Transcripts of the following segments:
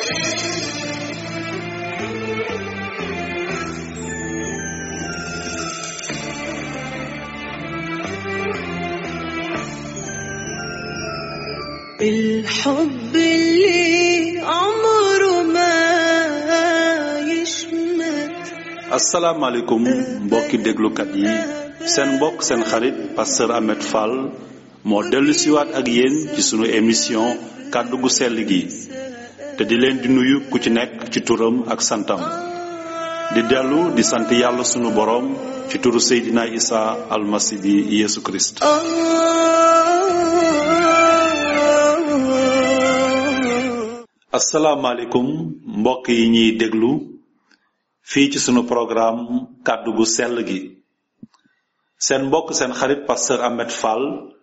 الحب اللي عمره ما يشمت asalaamaaleykum mbokki déglukat yi seen mbokk seen xarit pasteur Ahmed Fall moo dellu siwaat ak yéen ci sunu émission kàddu gu sell gi te di leen di nuyu ku ci nekk ci turam ak santam di dellu di sant yàlla sunu boroom ci turu Seydina Isa almasi bi Yeesu Kirist آه asalaamaaleykum mbokk yi ñuy déglu fii ci sunu programme kàddu gu sell gi seen mbokk seen xarit pasteur Ahmed Fall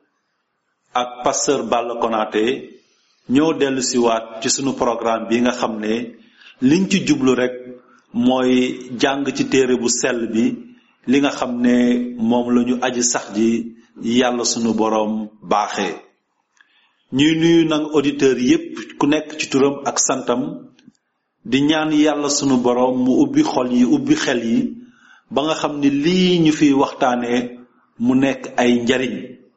ak pasteur Balla Konaté ñoo dellu siwaat ci sunu programme bi nga xam ne liñ ci jublu rek mooy jàng ci téere bu sell bi li nga xam ne moom lañu aji sax ji yàlla sunu boroom baaxee ñuy nuyu nag auditeurs yépp ku nekk ci turam ak santam di ñaan yàlla sunu boroom mu ubbi xol yi ubbi xel yi ba nga xam ni lii ñu fi waxtaanee mu nekk ay njariñ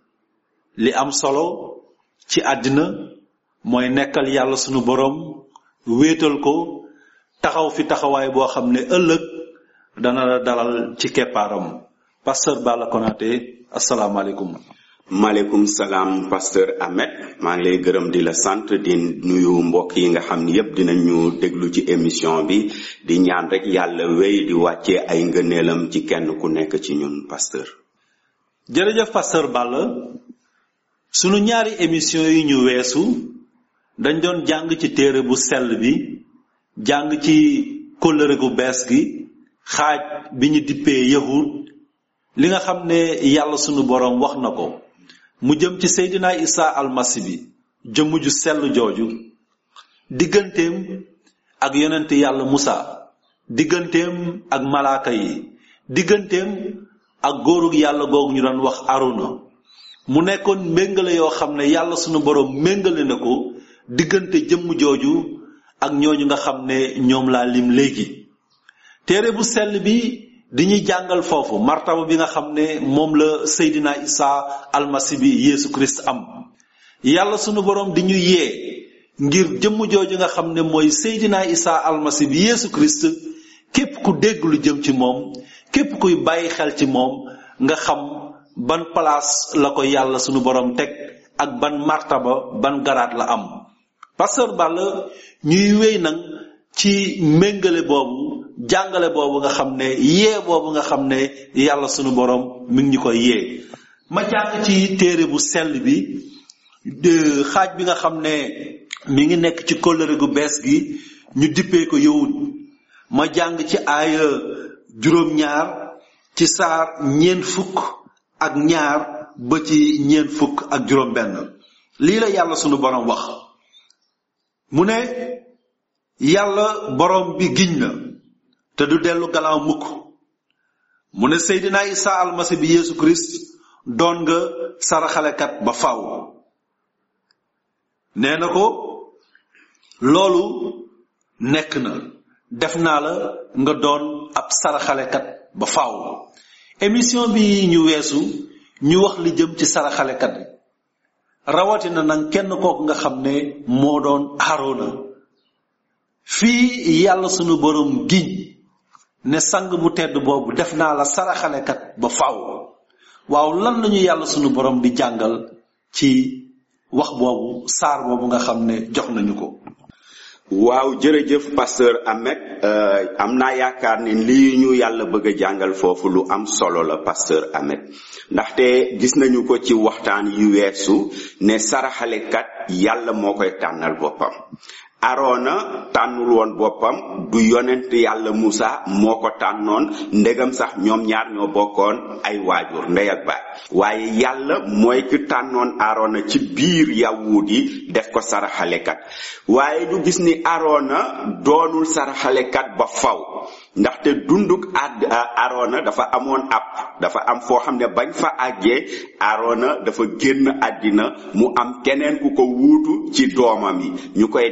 li am solo ci àddina mooy nekkal yàlla sunu boroom wéetal ko taxaw fi taxawaay boo xam ne ëllëg dana la dalal ci keppaaram pasteur Balla Konaté asalaamaaleykum maaleykum salaam pasteur Ahmed maa ngi lay gërëm di la sant di nuyu mbokk yi nga xam ni yépp dinañu déglu ci émission bi di ñaan rek yàlla wéy di wàccee ay ngëneelam ci kenn ku nekk ci ñun pasteur jërëjëf pasteur Balla sunu ñaari émission yi ñu weesu dañ doon jàng ci téere bu sell bi jàng ci kóllëre gu bees gi xaaj bi ñu dippee yahud li nga xam ne yàlla sunu boroom wax na ko mu jëm ci Seydina Isa almasi bi jëmm ju sell jooju digganteem ak yonent yàlla Musa digganteem ak malaaka yi digganteem ak góorug yàlla googu ñu doon wax Aruna mu nekkoon méngale yoo xam ne yàlla sunu boroom méngale na ko diggante jëmm jooju ak ñooñu nga xam ne ñoom laa lim léegi téere bu sell bi di ñuy jàngal foofu martaba bi nga xam ne moom la Seydina Isa almasi bi Yeesu Christ am yàlla sunu boroom di ñu yee ngir jëmm jooju nga xam ne mooy Seydina Isa almasi bi Yeesu Christ képp ku dégg lu jëm ci moom képp kuy bàyyi xel ci moom nga xam ban place la ko yàlla sunu boroom teg ak ban martaba ban garaat la am pasteur Balla ñuy wéy nag ci méngale boobu jàngale boobu nga xam ne yee boobu nga xam ne yàlla sunu boroom mi ngi ñu koy yee ma jàng ci téere bu sell bi de xaaj bi nga xam ne mi ngi nekk ci kóllëre gu bees gi ñu dippee ko yowut ma jàng ci aaya juróom-ñaar ci saar ñeent fukk ak ñaar ba ci ñeent fukk ak juróom-benn lii la yàlla sunu boroom wax mu ne yàlla boroom bi giñ na te du dellu gannaaw mukk mu ne Seydina Isa almasi bi Yeesu Christ doon nga saraxalekat ba faw nee na ko loolu nekk na def naa la nga doon ab saraxalekat ba faw émission bi ñu weesu ñu wax li jëm ci saraxalekat bi rawatina nag kenn kooku nga xam ne moo doon Aarona fii yàlla sunu boroom giñ ne sang bu tedd boobu def naa la saraxalekat ba faw waaw lan lañu yàlla sunu boroom di jàngal ci wax boobu saar boobu nga xam ne jox nañu ko waaw jërëjëf pasteur Ahmed euh, am naa yaakaar ni lii ñu yàlla bëgg a jàngal foofu lu am solo la pasteur Ahmed ndaxte gis nañu ko ci waxtaan yu weesu ne saraxalekat yàlla moo koy tànnal boppam Arona tànnul woon boppam du yonent yàlla Musa moo ko tànnoon ndegam sax ñoom ñaar ñoo bokkoon ay waajur ndey ak baay waaye yàlla mooy ki tànnoon Arona ci biir yawut yi def ko saraxalekat waaye ñu gis ni Arona doonul saraxalekat ba faw ndaxte dunduk ad Arona dafa amoon ab dafa am foo xam ne bañ fa àggee Arona dafa génn àddina mu am keneen ku ko wuutu ci doomam yi ñu koy defee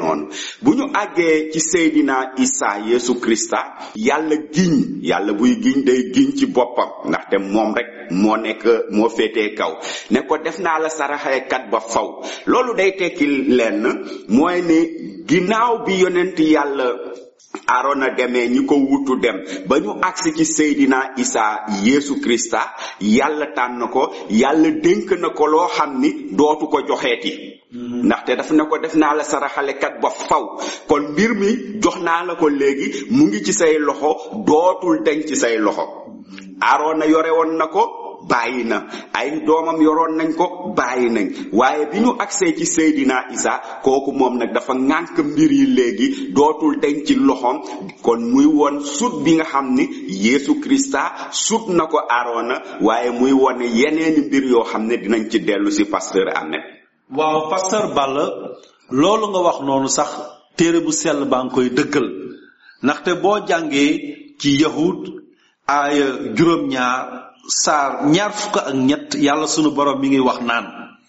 noonu bu ñu àggee ci Seydina Isa Yesu Krista yàlla giñ yàlla buy giñ day giñ ci boppam ndaxte moom rek moo nekk moo féetee kaw ne ko def naa la saraxekat ba faw loolu day tekki lenn mooy ne ginnaaw bi yonent yàlla Aarona demee ñi ko wutu dem ba ñu agsi ci Seydina Isa Yesu Krista yàlla tànn ko yàlla dénk na ko loo xam ni dootu ko joxeeti ndaxte daf na ko def naa la saraxalekat ba faw kon mbir mi jox naa la ko léegi mu ngi ci say loxo dootul deñ ci say loxo Aarona yore woon na ko bàyyi na ay doomam yoroon nañ ko bàyyi nañ waaye bi ñu agsee ci Seydina Isa kooku moom nag dafa ŋànk mbir yi léegi dootul deñ ci loxoom kon muy woon sut bi nga xam ni Yeesu Krista sut na ko Aarona waaye muy wone yeneeni mbir yoo xam ne dinañ ci dellu si pasteur Ahmed waaw pasteur Balla loolu nga wax noonu sax téere bu sell baa ngi koy dëggal ndaxte boo jàngee ci yahud aaya juróom-ñaar saar ñaar fukk ak ñett yàlla sunu borom mi ngi wax naan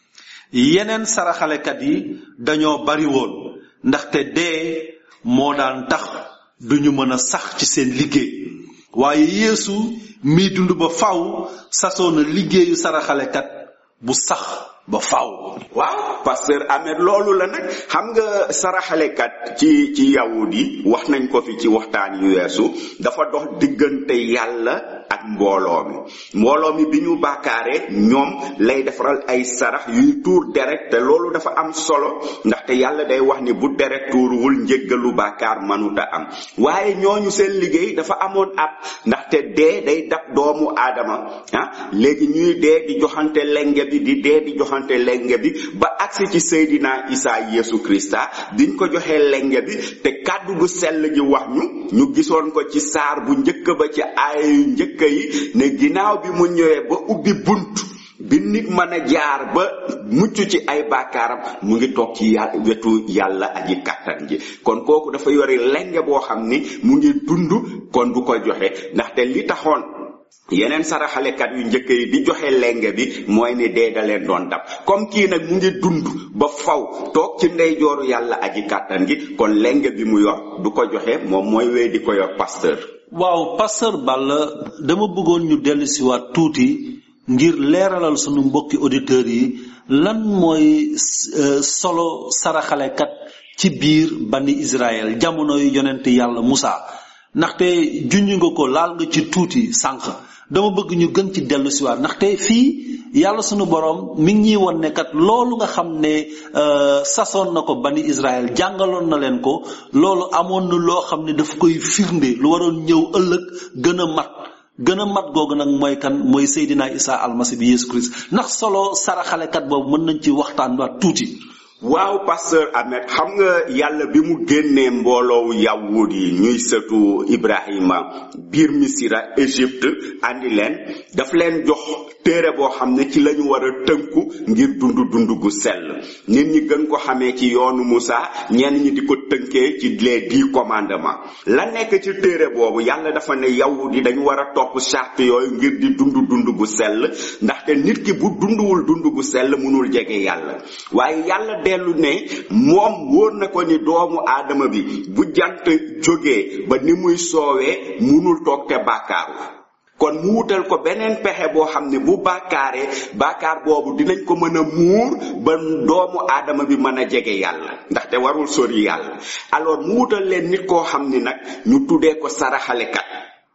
yeneen saraxalekat yi dañoo bari woon ndaxte dee moo daan tax duñu mën a sax ci seen liggéey waaye yeesu miy dund ba faw sasoo na liggéeyu saraxalekat bu sax ba faw waaw pasteur Ahmed loolu la nag xam nga saraxalekat ci ci yawut yi wax nañ ko fi ci waxtaan yu weesu dafa dox diggante yàlla ak mbooloo mi mbooloo mi bi ñu bàkkaaree ñoom lay defaral ay sarax yuy tuur deret te loolu dafa am solo ndaxte yàlla day wax ni bu deret tuuruwul njëggalu bàkkaar manuta am waaye ñooñu seen liggéey dafa amoon at ndaxte dee day dab doomu aadama ah léegi ñuy dee di joxante lenge bi di dee di joxante lenge bi ba agsi ci Seydina Isa Yesu Krista biñ ko joxee lenge bi te kàddu gu sell gi wax ñu ñu gisoon ko ci saar bu njëkk ba ci aaya yu njëkk yi ne ginnaaw bi mu ñëwee ba ubbi bunt bi nit mën a jaar ba mucc ci ay bàkkaaram mu ngi toog ci yàlla wetu yàlla aji kàttan ji kon kooku dafa yore lenge boo xam ni mu ngi dund kon du ko joxe ndaxte li taxoon yeneen saraxalekat yu njëkk yi di joxe lenge bi mooy ne dee da leen doon dab comme kii nag mu ngi dund ba faw toog ci ndeyjooru yàlla aji kàttan gi kon lenge bi mu yor du ko joxe moom mooy wéy di ko yor pasteur waaw pasteur Balla dama bëggoon ñu dellu si waat tuuti ngir leeralal sunu mbokki auditeurs yi lan mooy solo saraxalekat ci biir bani Israël jamono yu yonent yàlla Musa ndaxte junj nga ko laal nga ci tuuti sànq dama bëgg ñu gën ci dellu si waat ndaxte fii yàlla sunu borom mi ngi ñuy won ne kat loolu nga xam ne sasoon na ko bani Israël jàngaloon na leen ko loolu amoon na loo xam ne daf koy firnde lu waroon ñëw ëllëg gën a mat gën a mat googu nag mooy kan mooy Seydina Isa almasi bi Yesu Christ ndax solo saraxalekat boobu mën nañ ci waxtaan waat tuuti. waaw pasteur Ahmed xam nga yàlla bi mu génnee mbooloowu yawut yi ñuy sëtu Ibrahima biir Misira Égypte andi leen daf leen jox téere boo xam ne ci lañu war a tënku ngir dund dund gu sell nit ñi gën ko xamee ci yoonu Musa ñenn ñi di ko tënkee ci les dix commandements la nekk ci téere boobu yàlla dafa ne yawut yi dañu war a topp charte yooyu ngir di dund dund gu sell ndaxte nit ki bu dunduwul dund gu sell mënul jege yàlla waaye yàlla dellu ne moom wóor na ko ni doomu aadama bi bu jant jógee ba ni muy soowee munul toog te bàkkaaru kon mu wutal ko beneen pexe boo xam ne bu bàkkaaree bàkkaar boobu dinañ ko mën a muur ba doomu aadama bi mën a jege yàlla ndaxte warul sori yàlla alors mu wutal leen nit koo xam ni nag ñu tuddee ko saraxalekat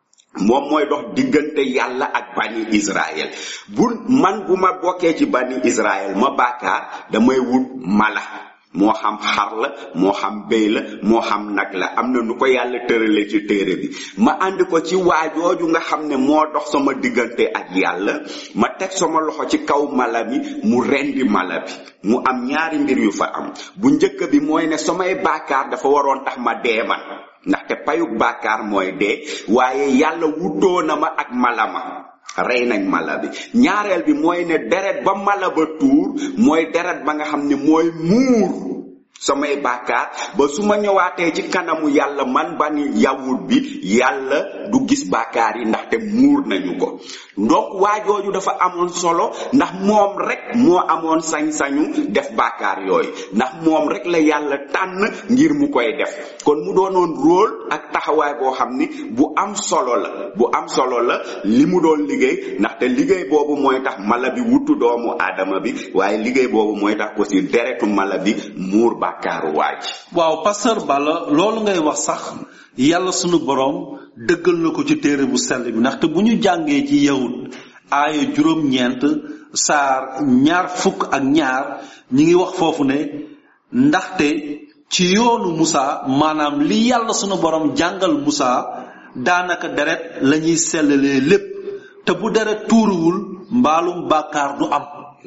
moom mooy dox diggante yàlla ak bani Israël bu man bu ma bokkee ci bani Israël ma bàkkaar damay wut mala moo xam xar la moo xam béy la moo xam nag la am na nu ko yàlla tërale ci téere bi ma ànd ko ci waajooju nga xam ne moo dox sama diggante ak yàlla ma teg sama loxo ci kaw mala mi mu rendi mala bi mu am ñaari mbir yu fa am bu njëkk bi mooy ne samay bàkkaar dafa waroon tax ma dee man ndaxte payug bàkkaar mooy dee waaye yàlla wutoo na ma ak mala ma rey nañ mala bi ñaareel bi mooy ne deret ba mala ba tuur mooy deret ba nga xam ne mooy muur samay bàkkaar ba su ma ñëwaatee ci kanamu yàlla man bani yawut bi yàlla du gis bàkkaar yi ndaxte muur nañu ko donc waajooju dafa amoon solo ndax moom rek moo amoon sañ-sañu def bàkkaar yooyu ndax moom rek la yàlla tànn ngir mu koy def kon mu doonoon rôle ak taxawaay boo xam ni bu am solo la bu am solo la li mu doon liggéey ndaxte liggéey boobu mooy tax mala bi wutu doomu aadama bi waaye liggéey boobu mooy tax aussi deretu mala bi muur bàkkaaru waaj waaw pasteur Balla loolu ngay wax sax yàlla sunu borom dëggal na ko ci téere bu sell bi ndaxte bu ñu jàngee ci yahud aaya juróom-ñeent saar ñaar fukk ak ñaar ñi ngi wax foofu ne ndaxte ci yoonu Musa maanaam li yàlla sunu borom jàngal Musa daanaka deret lañuy sellalee lépp te bu deret tuuruwul mbaalum bàkkaar du am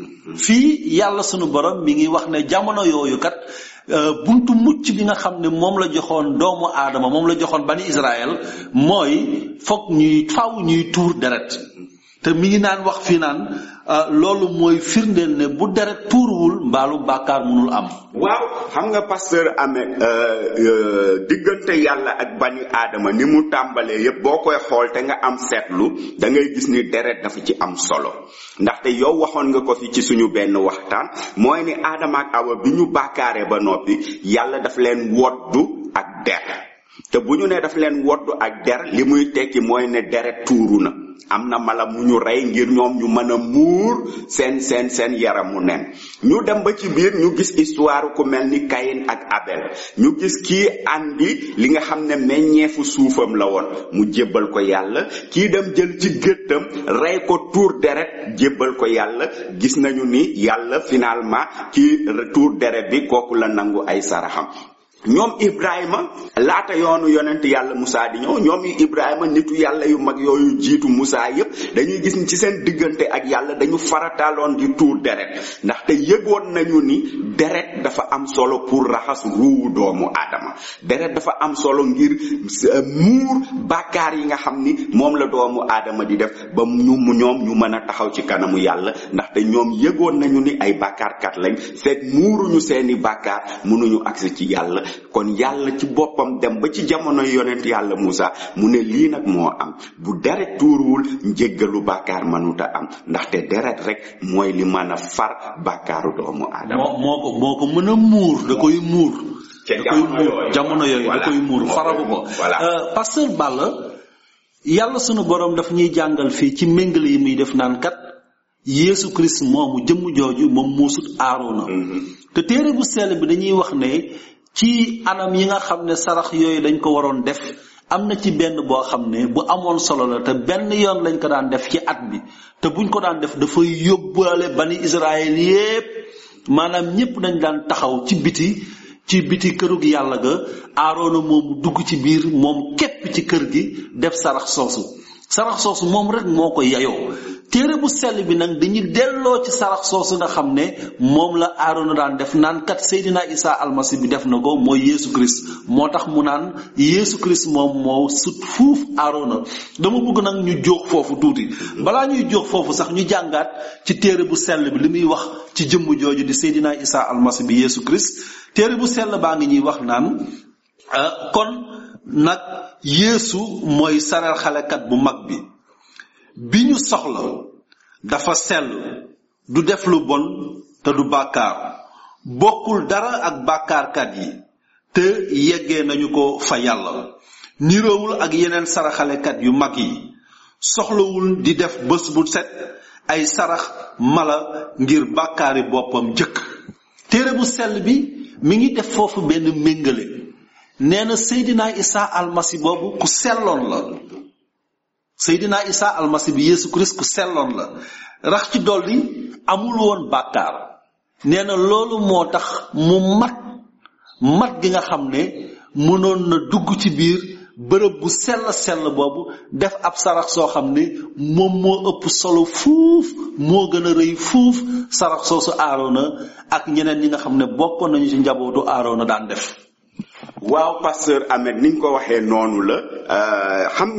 fii yàlla sunu borom mi ngi wax ne jamono yooyu kat buntu mucc bi nga xam ne moom la joxoon doomu aadama moom la joxoon bani Israël mooy foog ñuy faw ñuy tuur deret te mi ngi naan wax fii naan loolu mooy firndeel ne bu deret tuuruwul mbaalu bàkkaar mënul am waaw xam nga pasteur amee diggante yàlla ak bani aadama ni mu tàmbalee yépp boo koy xool te nga am seetlu da ngay gis ni deret dafa ci am solo ndaxte yow waxoon nga ko fi ci suñu benn waxtaan mooy ni aadama ak awa bi ñu bàkkaaree ba noppi yàlla daf leen woddu ak der te bu ñu ne daf leen woddu ak der li muy tekki mooy ne deret tuuru na am na mala mu ñu rey ngir ñoom ñu mën a muur seen seen seen yaramu nen ñu dem ba ci biir ñu gis histoire ku mel ni Kayin ak Abel ñu gis kii andi li nga xam ne meññeefu suufam la woon mu jébbal ko yàlla kii dem jël ci gëttam rey ko tuur deret jébbal ko yàlla gis nañu ni yàlla finalement kii tuur deret bi kooku la nangu ay saraxam ñoom Ibrahima laata yoonu yonent yàlla Moussa di ñëw ñoom yu Ibrahima nitu yàlla yu mag yooyu jiitu Moussa yépp dañuy gis ni ci seen diggante ak yàlla dañu farataaloon di tuur deret ndaxte yëgoon nañu ni deret dafa am solo pour raxas ruuwu doomu aadama deret dafa am solo ngir muur bàkkaar yi nga xam ni moom la doomu aadama di def ba ñu ñoom ñu mën a taxaw ci kanamu yàlla ndaxte ñoom yëgoon nañu ni ay bàkkaarkat lañ fekk muuruñu seeni bàkkaar mënuñu agsi ci yàlla kon yàlla ci boppam dem ba ci jamono yonent yàlla Moussa mu ne lii nag moo am bu deret tuuruwul njéggalu bàkkaar mënuta am ndaxte deret rek mooy li mën a far bàkkaaru doomu aadama moo moo ko moo ko mën a muur da koy muur ca da koy jamono muur yooyu. jamono yooyu da Voilà. koy muur Moo faragu ko koy- voilà. Euh, pasteur Balla yàlla sunu borom daf ñuy jàngal fii ci méngale yi muy def naan kat Yeesu Christ moomu jëmm jooju moom muusut aaroona Mhm. te téere bu sell bi dañuy wax ne ci anam yi nga xam ne sarax yooyu dañ ko waroon def am na ci benn boo xam ne bu amoon solo la te benn yoon lañ ko daan def ci at bi te buñ ko daan def dafay yóbbaale bani Israël yépp maanaam ñépp dañ daan taxaw ci biti ci biti kërug yàlla ga aaroona moom dugg ci biir moom képp ci kër gi def sarax soosu sarax soosu moom rek moo ko yayoo téere bu sell bi nag dañuy delloo ci sarax soosu nga xam ne moom la aaroona daan def naan kat Seydina Isa almasi bi def na ko mooy Yeesu Christ moo tax mu naan Yeesu Christ moom moo sut fuuf aaroona dama bëgg nag ñu jóox foofu tuuti balaa ñuy jóox foofu sax ñu jàngaat ci téere bu sell bi li muy wax ci jëmm jooju di Seydina Isa almasi bi Yeesu Christ téere bu sell baa ngi ñuy wax naan ah, kon nag Yeesu mooy saral xalekat bu mag bi bi ñu soxla dafa sell du def lu bon te du bàkkaar bokkul dara ak bàkkaarkat yi te yeggee nañu ko fa yàlla niroowul ak yeneen saraxalekat yu mag yi soxlawul di def bés bu set ay sarax mala ngir bàkkaari boppam jëkk téere bu sell bi mi ngi def foofu benn méngale nee na Seydina Isa almasi boobu ku selloon la Seydina Isa almasi bi Yeesu Christ ku selloon la rax ci dolli amul woon bàkkaar nee na loolu moo tax mu mat mat gi nga xam ne mënoon na dugg ci biir bërëb bu sell sell boobu def ab sarax soo xam ne moom moo ëpp solo fuuf moo gën a rëy fuuf sarax soosu aaroona ak ñeneen ñi nga xam ne bokkoon nañu ci njabootu aaroona daan def waaw pasteur Ahmed ni nga ko waxee noonu la euh, xam nga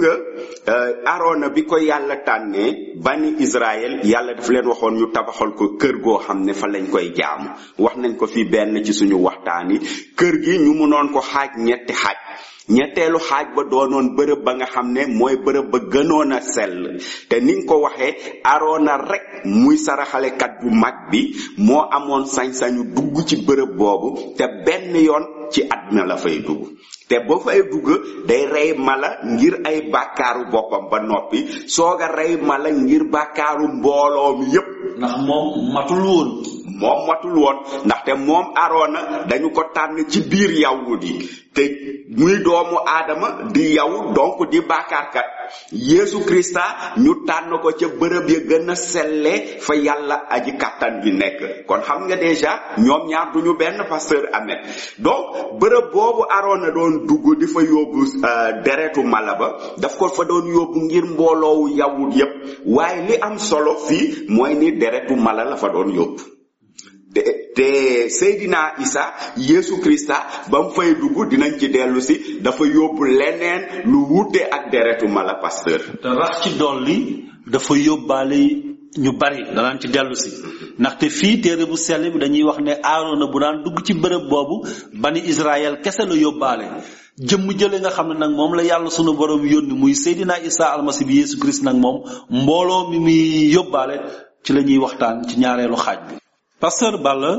Arona bi ko yàlla tànnee bani Israël yàlla daf leen waxoon ñu tabaxal ko kër goo xam ne fa lañ koy jaamu wax nañ ko fi benn ci suñu waxtaan yi kër gi ñu mënoon ko xaaj ñetti xaaj ñetteelu xaaj ba doonoon bërëb ba nga xam ne mooy bërëb ba gënoon a sell te ni nga ko waxee Arona rek muy saraxalekat bu mag bi moo amoon sañ-sañu dugg ci bërëb boobu te benn yoon ci àdduna la fay dugg te boo fay dugg day rey mala ngir ay bàkkaaru boppam ba noppi soog a rey mala ngir bàkkaaru mbooloo mi yépp ndax moom matul woon moom matul woon ndaxte moom Arona dañu ko tànn ci biir yawut yi te muy doomu aadama di yaw donc di bàkkaarkat Yeesu Krista ñu tànn ko ca bërëb ya gën a selle fa yàlla aji kàttan gi nekk kon xam nga déjà ñoom ñaar duñu benn pasteur Ahmed donc bërëb boobu Arona doon dugg di fa yóbbu deretu mala ba daf ko fa doon yóbbu ngir mbooloowu yawut yépp waaye li am solo fii mooy ni deretu mala la fa doon yóbbu te te Seydina Isa Yeesu Krista ba mu fay dugg dinañ ci dellu si dafa yóbbu leneen lu wuute ak deretu mala pasteur te rax ci dolli dafa yóbbaale ñu bari danaan ci dellu si ndaxte fii téere bu sell bi dañuy wax ne Aarona bu daan dugg ci bërëb boobu bani Israël kese la yóbbaale jëmm jële nga xam ne nag moom la yàlla sunu borom yónni muy Seydina Isa almasi bi Yeesu Christ nag moom mbooloo mi muy yóbbaale ci la ñuy waxtaan ci ñaareelu xaaj bi pasteur Balla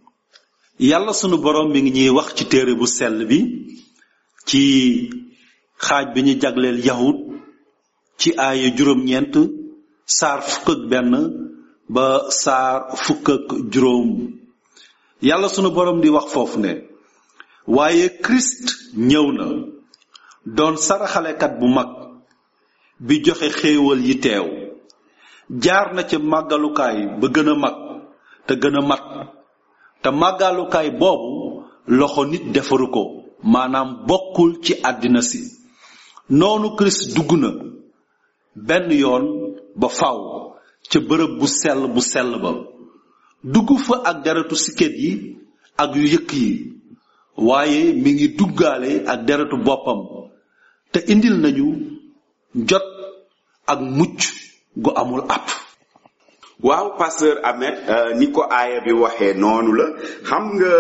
yàlla sunu borom mi ngi ñuy wax ci téere bu sell bi ci xaaj bi ñu jagleel yahud ci aaya juróom-ñeent saar fukk ak benn ba saar fukk ak juróom yàlla sunu borom di wax foofu ne waaye Christ ñëw na doon saraxalekat bu mag bi joxe xéewal yi teew jaar na ca màggalukaay ba gën a mag te gën a mat te màggalukaay boobu loxo nit defaru ko maanaam bokkul ci àddina si noonu Christ dugg na benn yoon ba faw ca bërëb bu sell bu sell ba dugg fa ak deretu siket yi ak yu yëkk yi waaye mi ngi duggaale ak deretu boppam te indil nañu jot ak mucc gu amul àpp waaw pasteur Ahmed ni ko aaya bi waxee noonu la xam nga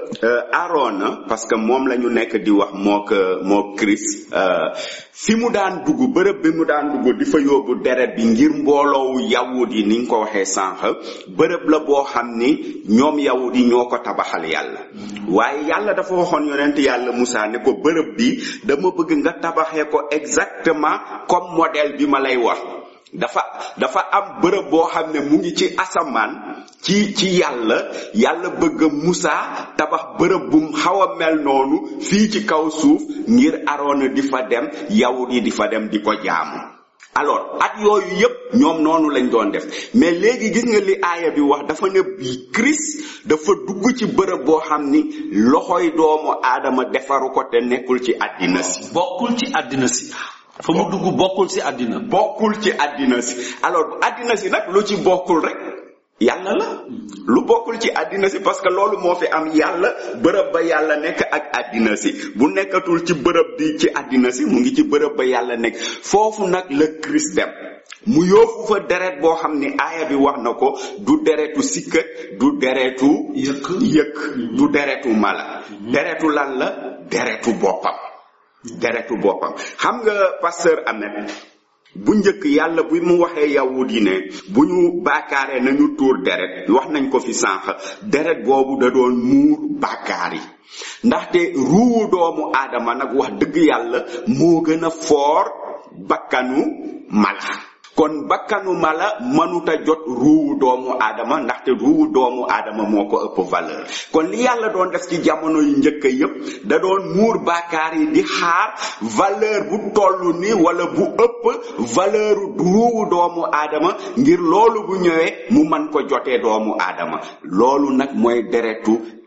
Arona parce que moom la ñu nekk di wax moo ko moo Christ fi mu daan dugg bërëb bi mu daan dugg di fa yóbbu deret bi ngir mbooloowu yawut yi ni nga ko waxee sànq bërëb la boo xam ni ñoom yawut yi ñoo ko tabaxal yàlla waaye yàlla dafa waxoon yonent yàlla Moussa ne ko bërëb bi dama bëgg nga tabaxee ko exactement comme modèle bi ma lay wax dafa dafa am bërëb boo xam ne mu ngi ci asamaan ci ci yàlla yàlla bëgg Musa tabax bërëb bu xaw a mel noonu fii ci kaw suuf ngir Arona di fa dem yawut yi di fa dem di ko jaamu alors at yooyu yépp ñoom noonu lañ doon def mais léegi gis nga li aaya bi wax dafa ne bi Christ dafa dugg ci bërëb boo xam ni loxoy doomu aadama defaru ko te nekkul ci àddina si bokkul ci àddina si fa mu dugg bokkul ci àddina bokkul ci àddina si alors àddina si nag lu ci bokkul rek yàlla la lu bokkul ci àddina si parce que loolu moo fi am yàlla bërëb ba yàlla nekk ak àddina si bu nekkatul ci bërëb bi ci àddina si mu ngi ci bërëb ba yàlla nekk foofu nag la Christ dem mu yóofu fa deret boo xam ni aaya bi wax na ko du deretu sikkat du deretu yëkk yëkk du deretu mala deretu lan la deretu boppam deretu boppam xam nga pasteur Ahmed bu njëkk yàlla bu mu waxee yawut yi ne bu ñu baakaaree nañu tuur deret wax nañ ko fi sànq deret boobu da doon muur baakaar yi ndaxte ruuwu doomu aadama nag wax dëgg yàlla moo gën a foor bakkanu mala kon bakkanu mala mënuta jot ruuwu doomu aadama ndaxte ruuwu doomu aadama moo ko ëpp valeur kon li yàlla doon def ci jamono yu njëkk yépp da doon muur baakaar yi di xaar valeur bu toll ni wala bu ëpp valeur ruuwu doomu aadama ngir loolu bu ñëwee mu mën ko jotee doomu aadama loolu nag mooy deretu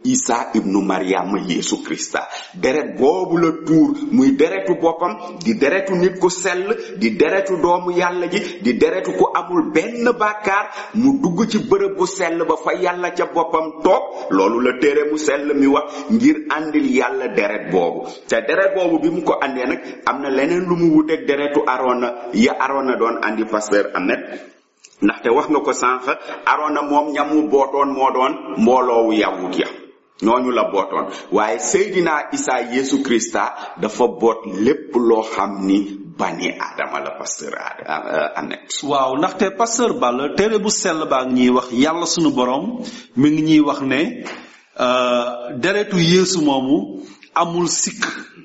isa ibnu mariama yeesu krista deret boobu la tuur muy deretu boppam di deretu nit ku sell di deretu doomu yàlla ji di deretu ku amul benn bàkkaar mu dugg ci bërëb bu sell ba fa yàlla ca boppam toog loolu la téere mu sell mi wax ngir àndil yàlla deret boobu te deret boobu bi mu ko andee nag am na leneen lu mu wuteeg deretu arona ya arona doon andi pasteur amet ndaxte wax nga ko sànq arona moom ñamu bootoon moo doon mbooloowu yawut ya ñooñu la bootoon waaye seydina isa yesu krista dafa boot lépp loo xam ni bani aadama la pasteur amet waaw ndaxte pasteur Ball téere bu sell baa ngi ñuy wax yàlla sunu borom mi ngi ñuy wax ne deretu yeesu moomu amul sikk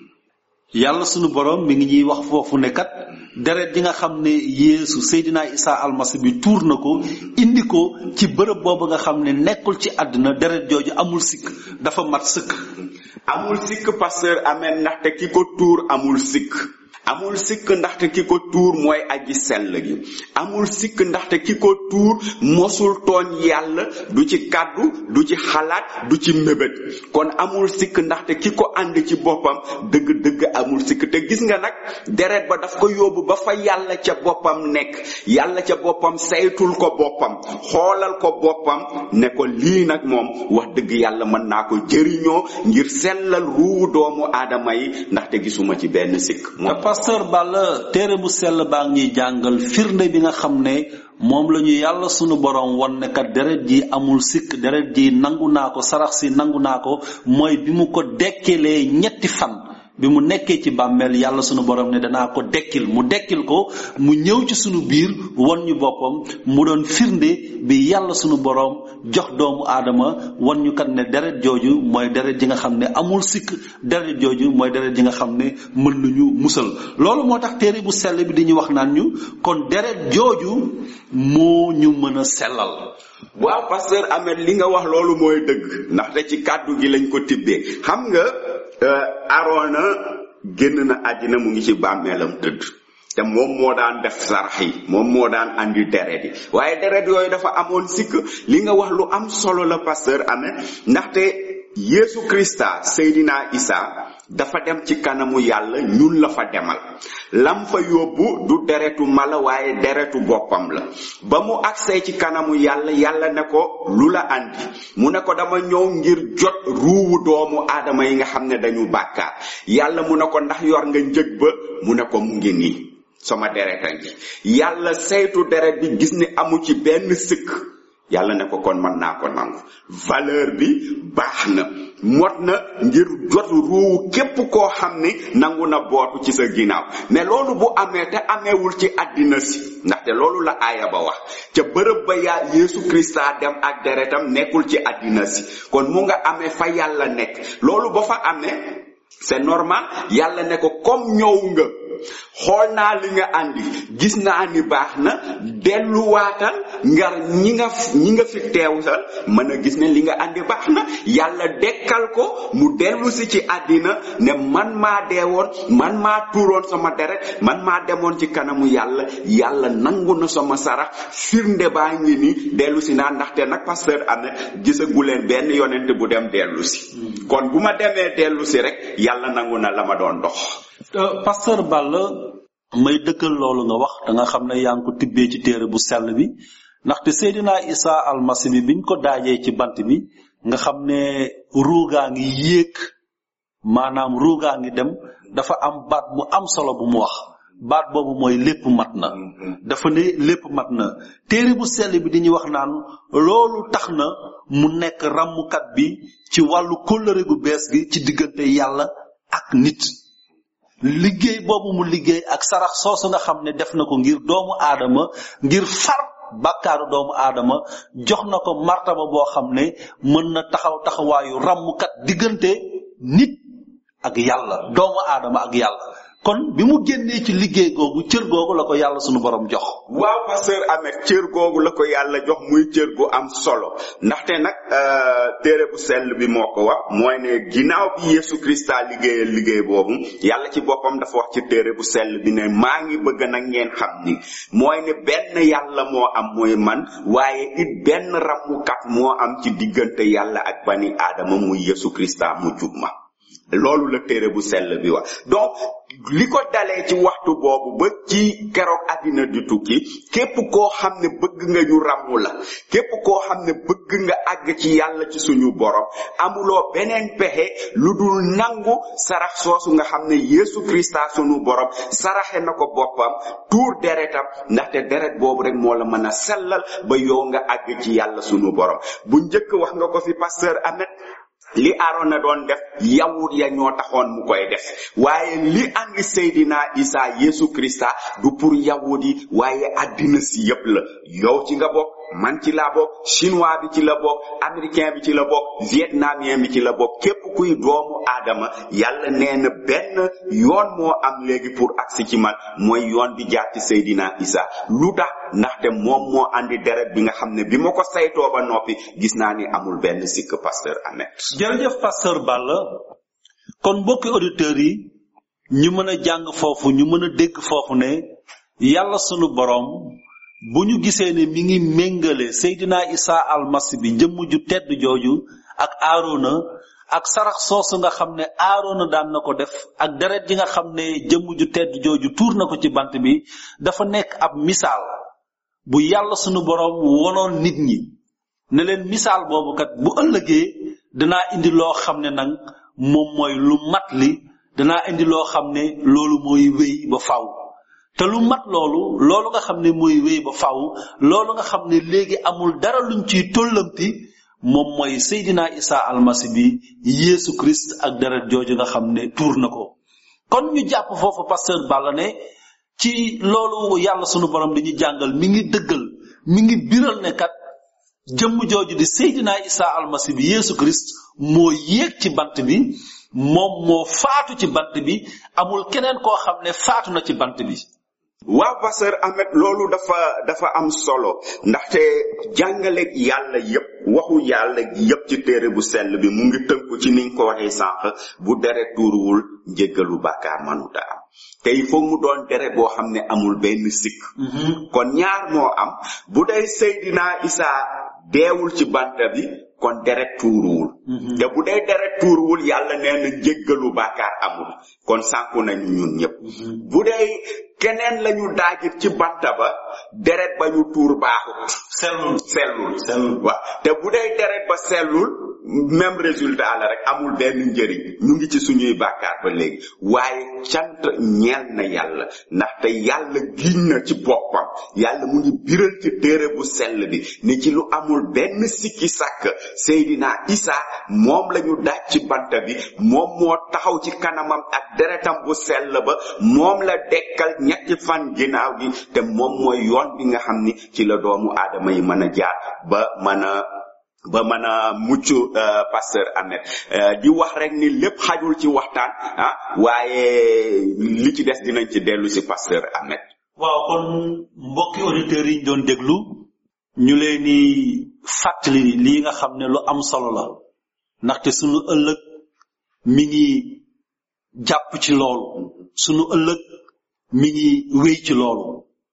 yàlla sunu borom mi ngi ñuy wax foofu ne kat deret ji nga xam ne yeesu seydina isa almasi bi tuur na ko indi ko ci bërëb boobu nga xam ne nekkul ci àddina deret jooju amul sikk dafa mat sëkk amul sikk pasteur amen ndaxte ki ko tuur amul sikk amul sikk ndaxte ki ko tuur mooy aji sell gi amul sikk ndaxte ki ko tuur mosul tooñ yàlla du ci kàddu du ci xalaat du ci mébét kon amul sikk ndaxte ki ko ànd ci boppam dëgg-dëgg amul sikk te gis nga nag deret ba daf ko yóbbu ba fa yàlla ca boppam nekk yàlla ca boppam saytul ko boppam xoolal ko boppam ne ko lii nag moom wax dëgg yàlla mën naa ko jëriñoo ngir sellal ruuwu doomu aadama yi ndaxte gisuma ci benn sikk te pasteur Ball téere bu sell baa ngi ñuy jàngal firnde bi nga xam ne moom la ñu yàlla sunu borom wan ne kat deret ji amul sikk deret ji nangu naa ko sarax si nangu naa ko mooy bi mu ko dekkelee ñetti fan bi mu nekkee ci bàmmeel yàlla sunu borom ne danaa ko dekkil mu dekkil ko mu ñëw ci sunu biir wan ñu boppam mu doon firnde bi yàlla sunu borom jox doomu aadama wan ñu kat ne deret jooju mooy deret ji nga xam ne amul sikk deret jooju mooy deret ji nga xam ne mën nañu musal loolu moo tax téere bu sell bi di ñu wax naan ñu kon deret jooju moo ñu mën a sellal waaw pasteur Ahmed li nga wax loolu mooy dëgg ndaxte ci kàddu gi lañ ko tibbee xam nga Arona génn na àddina mu ngi ci bàmmeelam tëdd te moom moo daan def sarax yi moom moo daan andi deret yi waaye deret yooyu dafa amoon sikk li nga wax lu am solo la pasteur Ahmed ndaxte Yeesu Krista Seydina Isa dafa dem ci kanamu yàlla ñun la fa demal lam fa yóbbu du deretu mala waaye deretu boppam la ba mu agsee ci kanamu yàlla yàlla ne ko lu la andi mu ne ko dama ñëw ngir jot ruuwu doomu aadama yi nga xam ne dañu bàkkaar yàlla mu ne ko ndax yor nga njëg ba mu ne ko mu ngi nii sama deret a ngi yàlla saytu deret bi gis ni amu ci benn sikk yàlla ne ko kon mën naa ko nangu valeur bi baax na mot na ngir jot ruuwu képp koo xam ni nangu na bootu ci sa ginnaaw mais loolu bu amee te ameewul ci àddina si ndaxte loolu la aaya ba wax ca bërëb ba yaa Yeesu Krista dem ak deretam nekkul ci àddina si kon mu nga amee fa yàlla nekk loolu ba fa amee c'est normal yàlla ne ko comme ñëw nga xool naa li nga andi gis naa ni baax na delluwaatal ngar ñi nga ñi nga fi teewsal mën a gis ne li nga andi baax na yàlla dekkal ko mu dellu si ci àddina ne man maa deewoon man maa tuuroon sama deret man maa demoon ci kanamu yàlla yàlla nangu na sama sarax firnde baa ngi ni dellu si naa ndaxte nag pasteur am na gisagu leen benn yonent bu dem dellu si kon bu ma demee dellu si rek yàlla nangu na la ma doon dox pasteur Ball may dëkkal loolu nga wax da nga xam ne yaa ngi ko tibbee ci téere bu sell bi ndaxte Seydina Isa almasi bi biñ ko daajee ci bant bi nga xam ne ruugaa ngi yéeg maanaam ruugaa ngi dem dafa am baat bu am solo bu mu wax baat boobu mooy lépp mat na dafa ne lépp mat na téere bu sell bi di ñu wax naan loolu tax na mu nekk ràmmkat bi ci wàllu kóllëre gu bees gi ci diggante yàlla ak nit liggéey boobu mu liggéey ak sarax soosu nga xam ne def na ko ngir doomu aadama ngir far bàkkaaru doomu aadama jox na ko martaba boo xam ne mën na taxaw taxawaayu ràmmkat diggante nit ak yàlla doomu aadama ak yàlla kon bi mu génnee ci liggéey googu cër googu la ko yàlla sunu borom jox waaw pasteur Ahmed cër googu la ko yàlla jox muy cër gu am solo ndaxte nag téere bu sell bi moo ko wax mooy ne ginnaaw bi Yesu Krista liggéeyal liggéey boobu yàlla ci boppam dafa wax ci téere bu sell bi ne maa ngi bëgg nag ngeen xam ni mooy ne benn yàlla moo am mooy man waaye it benn rammukat moo am ci diggante yàlla ak bani aadama muy Yesu Krista mu jub ma loolu la téere bu sell bi wax donc li ko dalee ci waxtu boobu ba ci keroog àddina di tukki képp koo xam ne bëgg nga ñu ràmmu la képp koo xam ne bëgg nga àgg ci yàlla ci suñu borom amuloo beneen pexe lu dul nangu sarax soosu nga xam ne Yesu Krista suñu borom saraxe na ko boppam tuur deretam ndaxte deret boobu rek moo la mën a sellal ba yow nga àgg ci yàlla suñu borom bu njëkk wax nga ko fi pasteur Ahmed li Aarona doon def yawut ya ñoo taxoon mu koy def waaye li andi Seydina Isa Yesu Krista du pour yawut yi waaye àddina si yépp la yow ci nga bokk man ci laa bokk chinois bi ci la bokk américain bi ci la bokk vietnamien bi ci la bokk képp kuy doomu aadama yàlla nee na benn yoon moo am léegi pour agsi ci man mooy yoon bi jaar ci Seydina Isa lu tax ndaxte moom moo andi deret bi nga xam ne bi ma ko saytoo ba noppi gis naa ni amul benn sikk pasteur Ahmed jërëjëf pasteur Balla kon mbokki auditeurs yi ñu mën a jàng foofu ñu mën a dégg foofu ne yàlla sunu borom bu ñu gisee ne mi ngi méngale Seydina Isa almasi bi jëmm ju tedd jooju ak Aarona ak sarax soosu nga xam ne Aarona daan na ko def ak deret ji nga xam ne jëmm ju tedd jooju tuur na ko ci bant bi dafa nekk ab misaal bu yàlla sunu borom wonoon nit ñi ne leen misaal boobu kat bu ëllëgee danaa indi loo xam ne nag moom mooy lu mat li danaa indi loo xam ne loolu mooy wéy ba faw te lu mat loolu loolu nga xam ne mooy wéy ba faw loolu nga xam ne léegi amul dara luñ ciy tollamti moom mooy Seydina Isa almasi bi Yeesu Christ ak deret jooju nga xam ne tuur na ko kon ñu jàpp foofu pasteur Balla ne ci loolu yàlla sunu borom dañuy jàngal mi ngi dëggal mi ngi biral ne kat jëmm jooju di Seydina Isa almasi bi Yeesu Christ moo yéeg ci bant bi moom moo faatu ci bant bi amul keneen koo xam ne faatu na ci bant bi waaw pasteur Ahmed loolu dafa dafa am solo ndaxte jàngale yàlla yépp waxu yàlla yépp ci téere bu sell bi mu ngi tënku ci niñ ko waxee sànq bu deret tuuruwul njéggalu bàkkaar manuta am te il faut mu doon deret boo xam ne amul benn sikk kon ñaar moo am bu day Seydina Isa deewul ci banta bi kon deret tuuruwul te bu dee deret tuuruwul yàlla nee na njéggalu bàkkaar amul kon sànku nañu ñun ñëpp bu dee keneen lañu daajit ci banta ba deret ba ñu tuur baaxut sellul sellul sellul waaw te bu dee deret ba sellul même résultat la rek amul benn njëriñ ñu ngi ci suñuy bàkkaar ba léegi waaye cant ñeel na yàlla ndaxte yàlla giñ na ci boppam yàlla mu ngi biral ci téere bu sell bi ni ci lu amul benn sikki sàkk Seydina Isa moom lañu daaj ci banta bi moom moo taxaw ci kanamam ak deretam bu sell ba moom la dekkal ñetti fan ginnaaw gi te moom mooy yoon bi nga xam ni ci la doomu aadama yi mën a jaar ba mën a ba mën a mucc pasteur Ahmed di wax rek ni lépp xajul ci waxtaan ah waaye li ci des dinañ ci dellu si pasteur Ahmed waaw kon mbokki auditeurs yi ñu doon déglu ñu leen di fàttali lii nga xam ne lu am solo la ndaxte sunu ëllëg mi ngi jàpp ci loolu sunu ëllëg mi ngi wéy ci loolu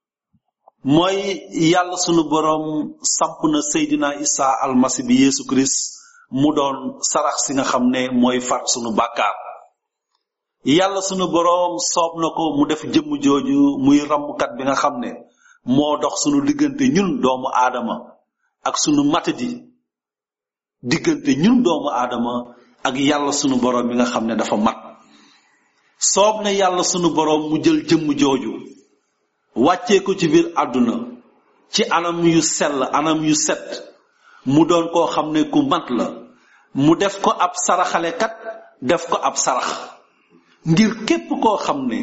mooy yàlla sunu boroom samp na Seydina Isa almasi bi Yeesu Christ mu doon sarax si nga xam ne mooy far sunu bàkkaar yàlla sunu boroom soob na ko mu def jëmm jooju muy rammukat bi nga xam ne moo dox sunu diggante ñun doomu aadama ak sunu matadi diggante ñun doomu aadama ak yàlla sunu boroom bi nga xam ne dafa mat soob na yàlla sunu boroom mu jël jëmm jooju wàccee ko ci biir àdduna ci anam yu sell anam yu set mu doon koo xam ne ku mat la mu def ko ab saraxalekat def ko ab sarax ngir képp koo xam ne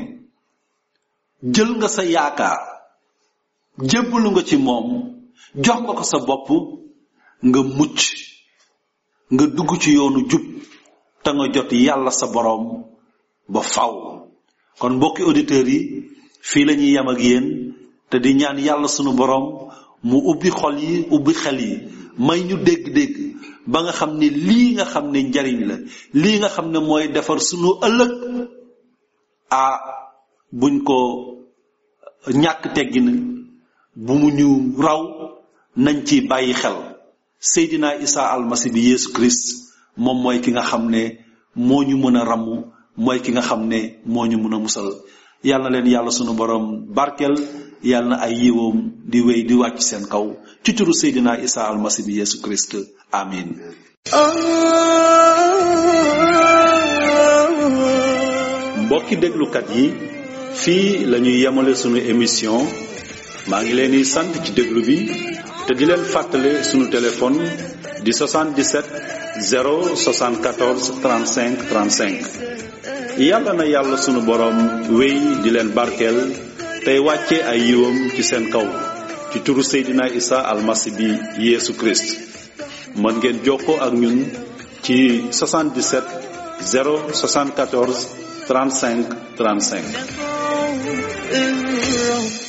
jël nga sa yaakaar jébbalu nga ci moom jox nga ko sa bopp nga mucc nga dugg ci yoonu jub te nga jot yàlla sa boroom ba faw kon mbokki auditeurs yi fii la ñuy yem ak yéen te di ñaan yàlla sunu borom mu ubbi xol yi ubbi xel yi may ñu dégg-dégg ba nga xam ne lii nga xam ne njariñ la lii nga xam ne mooy defar sunu ëllëg ah buñ ko ñàkk teggin bu mu ñu raw nañ ci bàyyi xel Seydina Isa almasi bi Yeesu Christ moom mooy ki nga xam ne moo ñu mën a ramm mooy ki nga xam ne moo ñu mën a musal yàlla na leen yàlla sunu borom barkel yàlla na ay yiwam di wéy di wàcc seen kaw ci turu Seydina Isa almasi bi Yeesu Christ amin mbokki déglukat yi fii la ñuy yemale sunu émission maa ngi leen di sant ci déglu bi te di leen fàttale sunu téléphone di 77 074 35 35 yàlla na yàlla sunu borom wéy di leen barkeel tey wàcce ay yiwam ci seen kaw ci turu Seydina Isa almasi bi Yeesu Christ mën ngeen jokkoo ak ñun ci 77 074 35 35 الرب